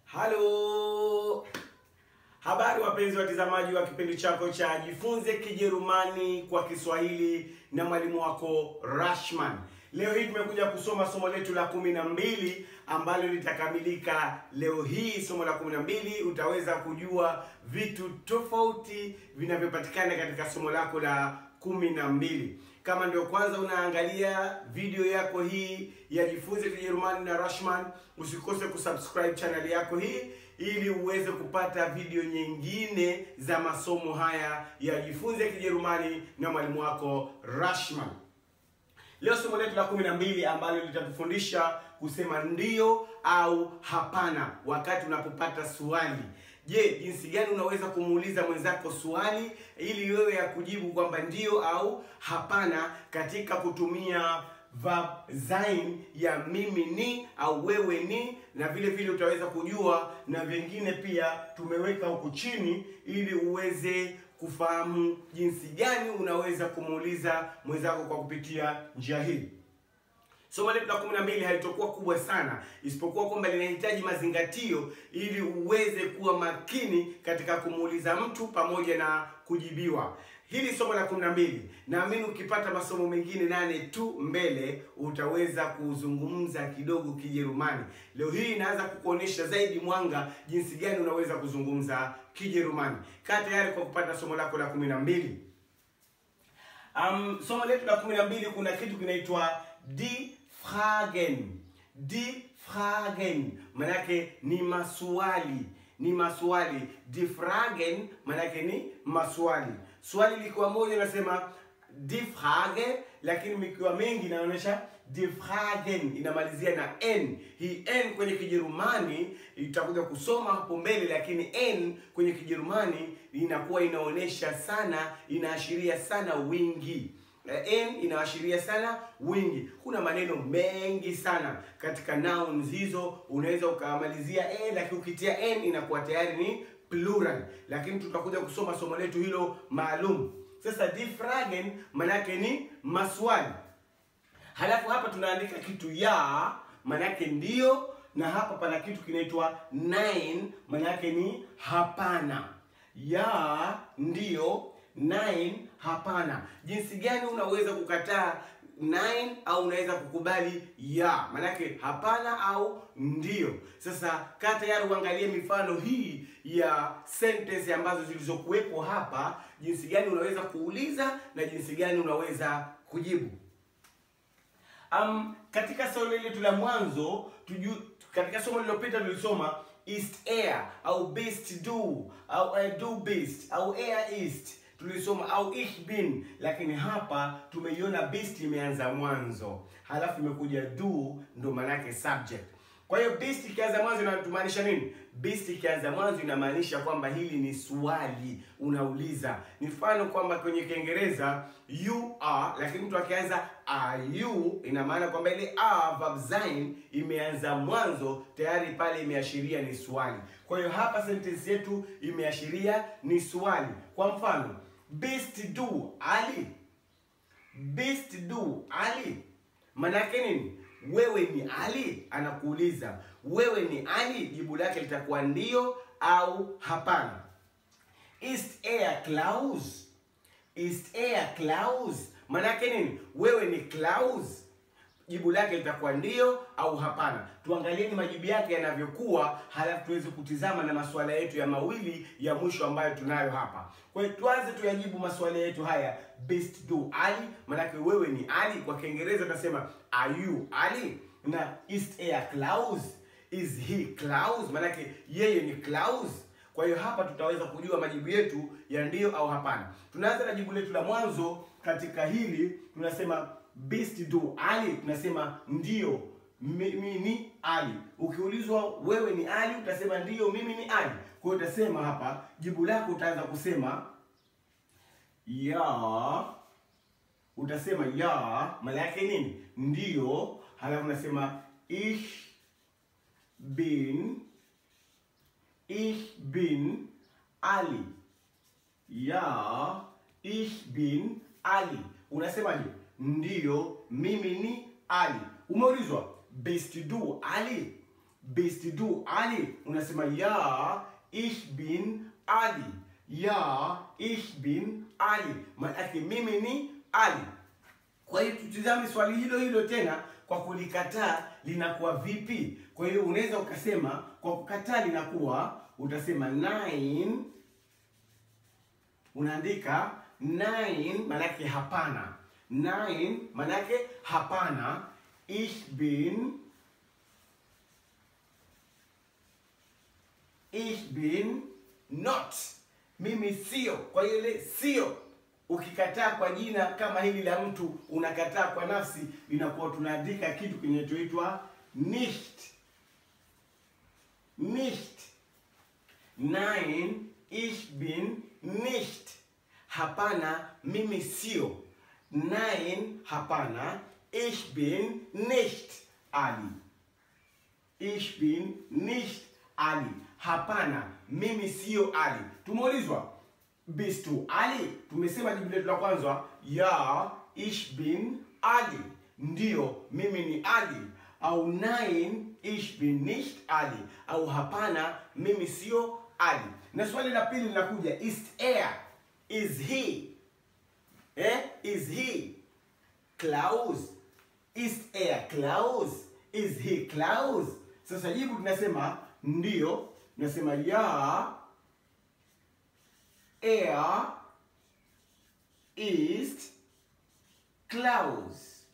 Halo, habari wapenzi watazamaji wa kipindi chako cha Jifunze Kijerumani kwa Kiswahili na mwalimu wako Rashman. Leo hii tumekuja kusoma somo letu la kumi na mbili ambalo litakamilika leo hii. Somo la kumi na mbili utaweza kujua vitu tofauti vinavyopatikana katika somo lako la kumi na mbili. Kama ndio kwanza unaangalia video yako hii ya Jifunze Kijerumani na Rashman, usikose kusubscribe channel yako hii ili uweze kupata video nyingine za masomo haya ya Jifunze Kijerumani na mwalimu wako Rashman. Leo somo letu la kumi na mbili ambalo litatufundisha kusema ndio au hapana wakati unapopata swali. Je, jinsi gani unaweza kumuuliza mwenzako swali ili wewe ya kujibu kwamba ndio au hapana katika kutumia verb sein ya mimi ni au wewe ni, na vile vile utaweza kujua na vingine pia tumeweka huku chini ili uweze kufahamu jinsi gani unaweza kumuuliza mwenzako kwa kupitia njia hii. Somo letu la kumi na mbili halitokuwa kubwa sana, isipokuwa kwamba linahitaji mazingatio ili uweze kuwa makini katika kumuuliza mtu pamoja na kujibiwa. Hili somo la kumi na mbili, naamini ukipata masomo mengine nane tu mbele utaweza kuzungumza kidogo Kijerumani. Leo hii inaanza kukuonyesha zaidi mwanga jinsi gani unaweza kuzungumza Kijerumani. Kaa tayari kwa kupata somo lako la kumi na mbili. Um, somo letu la kumi na mbili kuna kitu kinaitwa die Fragen. Die Fragen manake ni maswali, ni maswali. Die Fragen manake ni maswali. Swali likiwa moja nasema die Frage, lakini mikiwa mengi inaonyesha die Fragen, inamalizia na n. Hii n kwenye Kijerumani itakuja kusoma hapo mbele, lakini n kwenye Kijerumani inakuwa inaonyesha sana, inaashiria sana wingi n inaashiria sana wingi. Kuna maneno mengi sana katika nouns hizo, unaweza ukamalizia n, lakini ukitia n inakuwa tayari ni plural, lakini tutakuja kusoma somo letu hilo maalum. Sasa die Fragen manake ni maswali, halafu hapa tunaandika kitu ya manake ndio, na hapa pana kitu kinaitwa nein manake ni hapana. Ya ndio Nine, hapana. Jinsi gani unaweza kukataa nine au unaweza kukubali ya? Manake hapana au ndio. Sasa kaa tayari uangalie mifano hii ya sentence ambazo zilizokuwepo hapa, jinsi gani unaweza kuuliza na jinsi gani unaweza kujibu. Um, katika somo letu la mwanzo tuju, katika somo lililopita tulisoma ist er au bist du au er du bist au er ist tulisoma au ich bin, lakini hapa tumeiona bist imeanza mwanzo, halafu imekuja du, ndo manake subject. Kwa hiyo bist ikianza mwanzo inatumaanisha nini? Bist ikianza mwanzo inamaanisha kwamba hili ni swali unauliza. Ni mfano kwamba kwenye Kiingereza you are, lakini mtu akianza are you, ina maana kwamba ile are verb sein imeanza mwanzo tayari, pale imeashiria ni swali. Kwa hiyo hapa sentence yetu imeashiria ni swali. Kwa mfano bist du Ali, bist du Ali manake nini? Wewe ni Ali? Anakuuliza wewe ni Ali, jibu lake litakuwa ndio au hapana. Ist er Klaus? Ist er Klaus manake nini? Wewe ni Klaus, jibu lake litakuwa ndio au hapana. Tuangalieni majibu yake yanavyokuwa, halafu tuweze kutizama na masuala yetu ya mawili ya mwisho ambayo tunayo hapa. Kwa hiyo tuanze tuyajibu masuala yetu haya. Bist du Ali, manake wewe ni Ali. Kwa Kiingereza tunasema are you Ali, na ist er Klaus, is he Klaus, manake yeye ni Klaus. Kwa hiyo hapa tutaweza kujua majibu yetu ya ndio au hapana. Tunaanza na jibu letu la mwanzo katika hili, tunasema bist du Ali, tunasema ndio mimi ni Ali. Ukiulizwa wewe ni Ali, utasema ndio mimi ni Ali. Kwa hiyo utasema hapa, jibu lako utaanza kusema ya, utasema ya, maana yake nini? Ndio. Halafu unasema ich bin, ich bin Ali. Ya, ich bin Ali. Unasemaje? Ndiyo, mimi ni Ali. Umeulizwa bist du Ali, bist du Ali? Unasema ja, ich bin Ali. Ja, ich bin Ali. Maanake mimi ni Ali. Kwa hiyo tutizame swali hilo hilo tena kwa kulikataa linakuwa vipi? Kwa hiyo unaweza ukasema kwa kukataa linakuwa utasema nine, unaandika nine manake hapana. Nine manake hapana. Ich bin ich bin not, mimi sio. Kwa hiyo ile sio ukikataa kwa jina kama hili la mtu unakataa kwa nafsi, inakuwa tunaandika kitu kinachoitwa nicht. Nicht. Nein, ich bin nicht. Hapana, mimi sio. Nein, hapana, ich bin nicht Ali. Ich bin nicht Ali. Hapana, mimi sio Ali. Tumeulizwa bist du Ali? Tumesema jibu letu la kwanza ya, ich bin Ali, ndiyo mimi ni Ali. Au nein, ich bin nicht Ali, au hapana, mimi sio Ali. Na swali la pili linakuja ist er, is he, eh? is he Klaus? Ist er Klaus? Is he Klaus? Sasa jibu tunasema ndiyo, tunasema ya Er ist Klaus.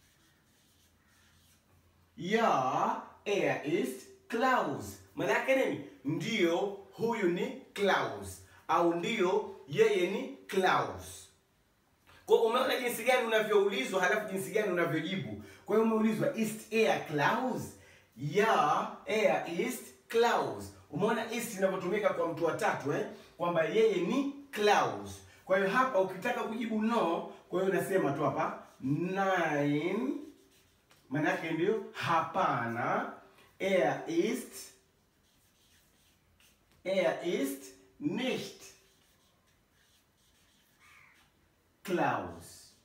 Ja, er ist Klaus. Maana yake nini? Ndiyo, huyu ni Klaus, au ndiyo yeye ni Klaus. Kwa umeona jinsi gani unavyoulizwa, halafu jinsi gani unavyojibu. Kwa hiyo umeulizwa ist er Klaus? Ja, er ist Klaus. Umeona ist inavyotumika kwa mtu wa tatu eh? kwamba yeye ni Klaus. Kwa hiyo hapa ukitaka kujibu no, kwa hiyo unasema tu hapa nein, maana yake ndio hapana. Er ist er ist nicht Klaus.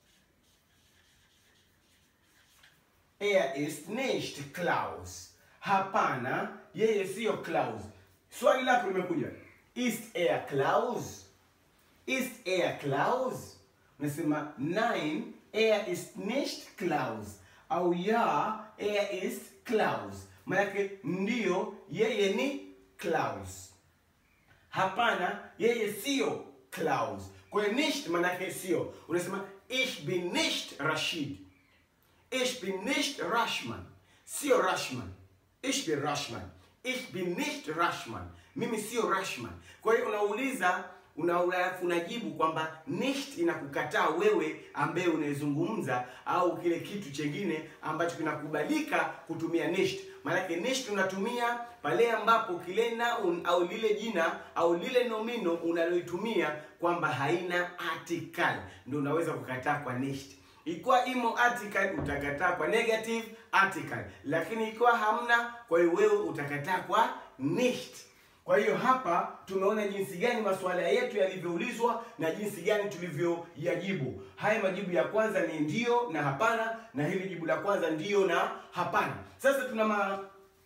Er ist nicht Klaus. Hapana, yeye siyo Klaus. Swali lako limekuja, ist er Klaus? Ist er Klaus? Unasema nein, er ist nicht Klaus. Au ja, er ist Klaus. Maanake ndiyo, yeye ni Klaus. Hapana, yeye siyo Klaus. Kwa hiyo nicht maanake sio. Unasema ich bin nicht Rashid. Ich bin nicht Rashman. Sio Rashman. Ich bin Rashman. Ich bin nicht Rashman. Mimi sio Rashman. Kwa hiyo unauliza una alafu unajibu kwamba nicht inakukataa wewe ambaye unaizungumza au kile kitu chengine ambacho kinakubalika kutumia nicht. Maanake nicht unatumia pale ambapo kile noun au lile jina au lile nomino unaloitumia kwamba haina article, ndio unaweza kukataa kwa nicht. Ikiwa imo article utakataa kwa negative article, lakini ikiwa hamna, kwa hiyo wewe utakataa kwa nicht. Kwa hiyo hapa tumeona jinsi gani masuala yetu yalivyoulizwa na jinsi gani tulivyoyajibu. Haya majibu ya kwanza ni ndio na hapana, na hili jibu la kwanza ndio na hapana. Sasa tuna ma,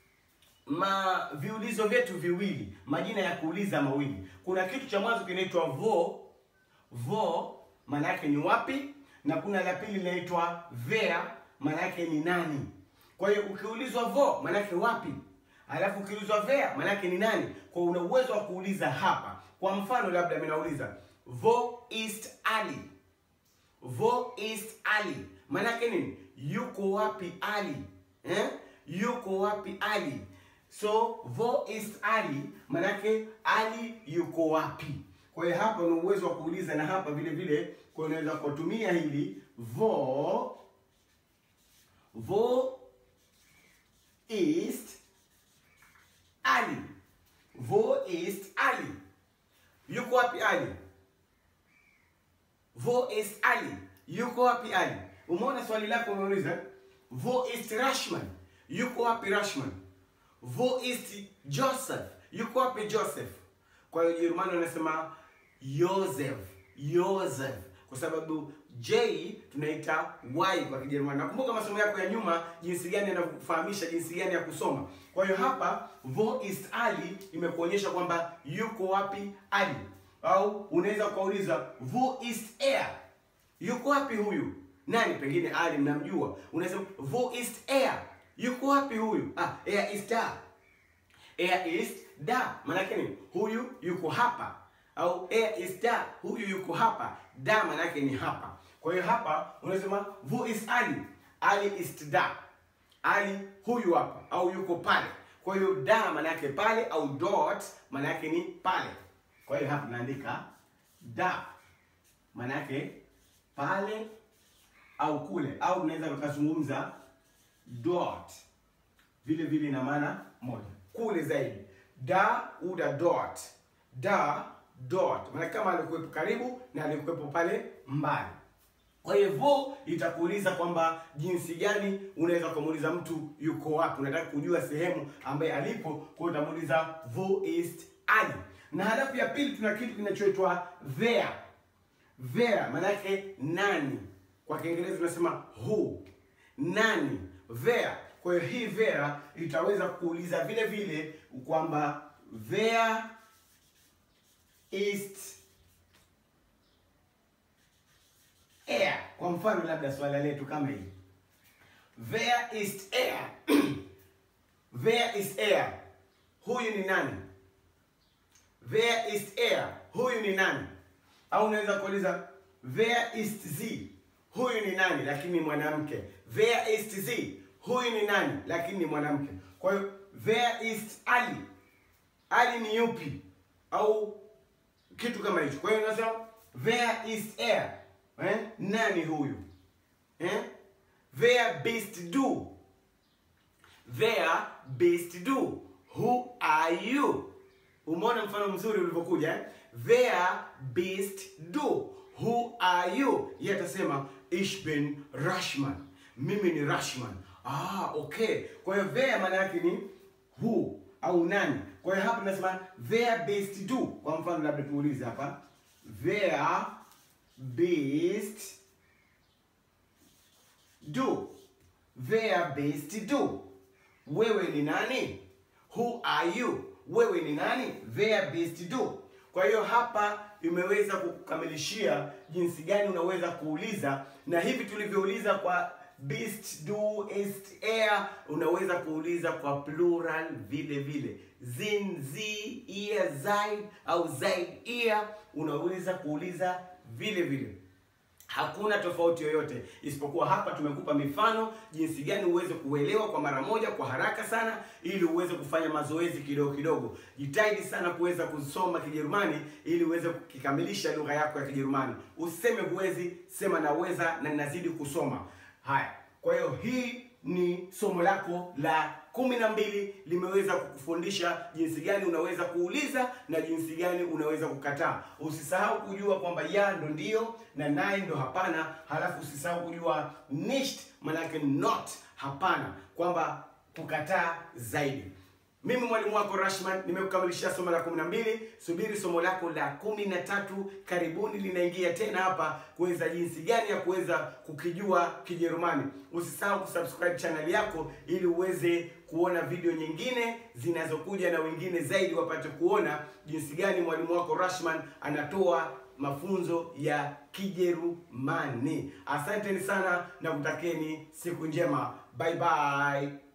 ma viulizo vyetu viwili, majina ya kuuliza mawili. Kuna kitu cha mwanzo kinaitwa vo vo, maana yake ni wapi, na kuna la pili linaitwa where, maana yake ni nani. Kwa hiyo ukiulizwa vo, maana yake wapi Alafu ukiulizwa where maanake ni nani? Kwa una uwezo wa kuuliza hapa. Kwa mfano labda mimi nauliza wo ist Ali? Wo ist Ali? Maanake nini? Yuko wapi Ali? Eh? Yuko wapi Ali? So wo ist Ali? Maanake Ali yuko wapi? Kwa hiyo hapa una uwezo wa kuuliza na hapa vile vile kwa unaweza kutumia hili wo wo ist Ali. Wo ist Ali? Yuko wapi Ali? Wo ist Ali? Yuko wapi Ali? Umeona swali lako umeuliza? Wo ist Rashman? Yuko wapi Rashman? Wo ist Joseph? Yuko wapi Joseph? Kwa hiyo Jerumani wanasema Joseph, Joseph kwa sababu J tunaita Y kwa Kijerumani. Nakumbuka masomo yako ya nyuma jinsi gani yanakufahamisha jinsi gani ya kusoma. Kwa hiyo hapa wo ist Ali imekuonyesha kwamba yuko wapi Ali, au unaweza ukauliza wo ist er, yuko wapi huyu nani? Pengine Ali mnamjua, unasema wo ist er, yuko wapi huyu? Ah, er ist da, er ist da, maanake ni huyu yuko hapa, au er ist da, huyu yuko hapa. Da maanake ni hapa. Kwa hiyo hapa unasema wo ist Ali, Ali ist da, Ali huyu hapa au yuko pale. Kwa hiyo da maana yake pale au dort maana yake ni pale. Kwa hiyo hapa tunaandika da maana yake pale au kule, au unaweza ukazungumza dort, vile vile ina maana moja, kule zaidi. Da uda dort, da dort, maana kama alikuwepo karibu na alikuwepo pale mbali. Kwa hiyo vo itakuuliza kwamba jinsi gani unaweza kumuuliza mtu yuko wapi, unataka kujua sehemu ambaye alipo, kwa hiyo utamuuliza wo ist Ali. Na halafu ya pili tuna kitu kinachoitwa wer. Wer maana yake nani, kwa Kiingereza tunasema who, nani, wer. Kwa hiyo hii wer itaweza kuuliza vile vile kwamba wer ist er. Kwa mfano labda swala letu kama hili, wer ist er? wer ist er? Huyu ni nani? wer ist er? Huyu ni nani? Au unaweza kuuliza wer ist sie? Huyu ni nani lakini ni mwanamke. wer ist sie? Huyu ni nani lakini ni mwanamke. Kwa hiyo wer ist Ali? Ali ni yupi? Au kitu kama hicho. Kwa hiyo unasema wer ist er? Eh? Nani huyu? Eh? Wer bist du? Wer bist du? Who are you? Umeona mfano mzuri ulivyokuja eh? Wer bist du? Who are you? Yeye atasema ich bin Rashman. Mimi ni Rashman. Ah, okay. Kwa hiyo wer maana yake ni who au nani. Kwa hiyo hapa tunasema wer bist du? Kwa mfano labda tuulize hapa. Wer bist du? Wer bist du? Wewe ni nani? Who are you? Wewe ni nani? Wer bist du? Kwa hiyo hapa imeweza kukamilishia jinsi gani unaweza kuuliza, na hivi tulivyouliza kwa bist du ist er, unaweza kuuliza kwa plural vile vile. Sind sie, ihr seid au seid ihr, unaweza kuuliza vile vile. Hakuna tofauti yoyote isipokuwa hapa tumekupa mifano jinsi gani uweze kuelewa kwa mara moja kwa haraka sana, ili uweze kufanya mazoezi kidogo kidogo. Jitahidi sana kuweza kusoma Kijerumani ili uweze kukikamilisha lugha yako ya Kijerumani. Useme huwezi, sema naweza na ninazidi kusoma. Haya, kwa hiyo hii ni somo lako la kumi na mbili limeweza kukufundisha jinsi gani unaweza kuuliza na jinsi gani unaweza kukataa. Usisahau kujua kwamba ya ndo ndio na naye ndo hapana, halafu usisahau kujua nicht manake not hapana, kwamba kukataa zaidi. Mimi mwalimu wako Rashman nimekukamilishia somo la kumi na mbili. Subiri somo lako la kumi na tatu karibuni, linaingia tena hapa kuweza jinsi gani ya kuweza kukijua Kijerumani. Usisahau kusubscribe channel yako ili uweze kuona video nyingine zinazokuja na wengine zaidi wapate kuona jinsi gani mwalimu wako Rashman anatoa mafunzo ya Kijerumani. Asanteni sana na kutakeni siku njema. Bye bye.